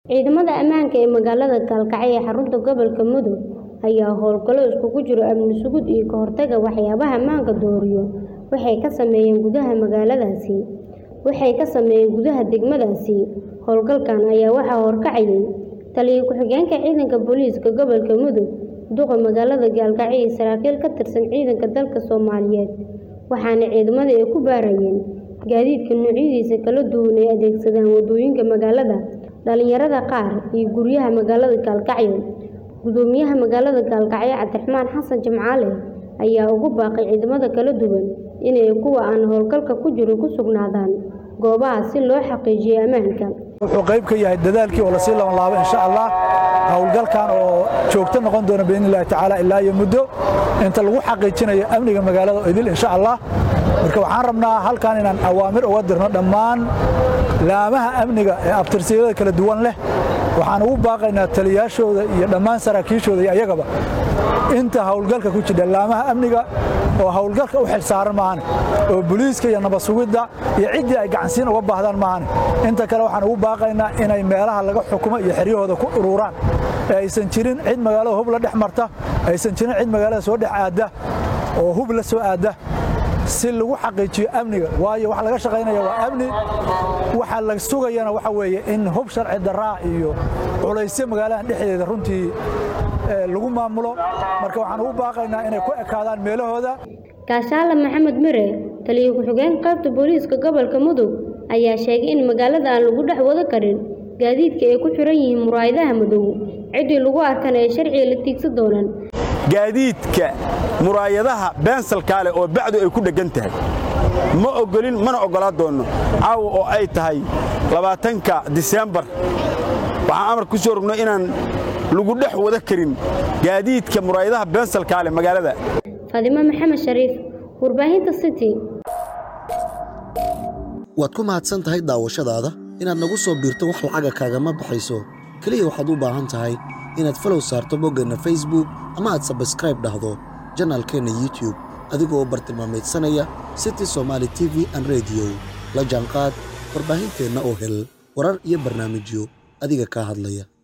Ciidamada ammaanka ee magaalada Gaalkacyo ee xarunta gobolka Mudug ayaa howlgallo isugu jira amni sugid iyo ka hortagga waxyaabaha ammaanka dooriyo waxay ka sameeyeen gudaha magaaladaasi. Waxay ka sameeyeen gudaha degmadaasi. Howlgalkan ayaa waxaa horkacayay Taliye ku-xigeenka Ciidanka Booliiska Gobolka Mudug, duqa magaalada Gaalkacyo iyo saraakiil ka tirsan ciidanka dalka Soomaaliyeed, waxaana ciidamadu ay ku baarayeen gaadiidka noocyadiisa kala duwan ee adeegsada waddooyinka magaalada, dhalinyarada qaar, iyo guryaha magaalada Gaalkacyo. Guddoomiyaha magaalada Gaalkacyo Cabdiraxmaan Xasan Jimcaale ayaa ugu baaqay ciidamada kala duwan inay kuwa aan howlgalka ku jirin ku sugnaadaan goobaha si loo xaqiijiyo ammaanka. wuxuu qayb ka yahay dadaalkii oo lasii laban laabo insha allah howlgalkan oo joogto noqon doona biidni illahi tacaala ilaa iyo muddo inta lagu xaqiijinayo amniga magaalada oo idil insha allah marka waxaan rabnaa halkan inaan awaamir uga dirno dhammaan laamaha amniga ee abtirsiyada kala duwan leh waxaan ugu baaqaynaa taliyaashooda iyo dhammaan saraakiishooda iyo ayagaba inta howlgalka ku jira laamaha amniga oo howlgalka u xilsaaran maahane oo booliiska iyo nabad sugidda iyo ciddii ay gacansiin uga baahdaan maahane inta kale waxaan ugu baaqaynaa inay meelaha laga xukumo iyo xeryahooda ku ururaan ee aysan jirin cid magaalada hub la dhex marta aysan jirin cid magaalada soo dhex aadda oo hub la soo aadda si lagu xaqiijiyo amniga waayo waxa laga shaqaynaya waa amni waxa la sugayana waxa weeye in hub sharci darraa iyo culaysyo magaaladan dhexdeeda runtii lagu maamulo marka waxaan ugu baaqaynaa inay ku ekaadaan meelahooda Kaashaale Maxamed Mire, taliye ku-xigeenka qaybta booliiska gobolka Mudug, ayaa sheegay in magaalada aan lagu dhex wada karin gaadiidka ay ku xiran yihiin muraayadaha madow, ciddii lagu arkana ay sharciga la tiigsan doonaan. gaadiidka muraayadaha beensalkaa leh oo bacdu ay ku dheggan tahay ma oggolin mana oggolaa doonno caawa oo ay tahay labaatanka diseembar waxaan amar ku soo rogno inaan lagu dhex wada karin gaadiidka muraayadaha beensalkaa leh magaalada Fadimo Maxamed Shariif, warbaahinta City. waad ku mahadsan tahay daawashadaada inaad nagu soo biirto wax lacaga kaagama baxayso keliya waxaad u baahan tahay inaad falow saarto boggeenna facebook ama aad sabskraib dhahdo janaalkeenna youtube adigoo bartilmaameedsanaya city somaali t v an rediyo la jaanqaad warbaahinteenna oo hel warar iyo barnaamijyo adiga kaa hadlaya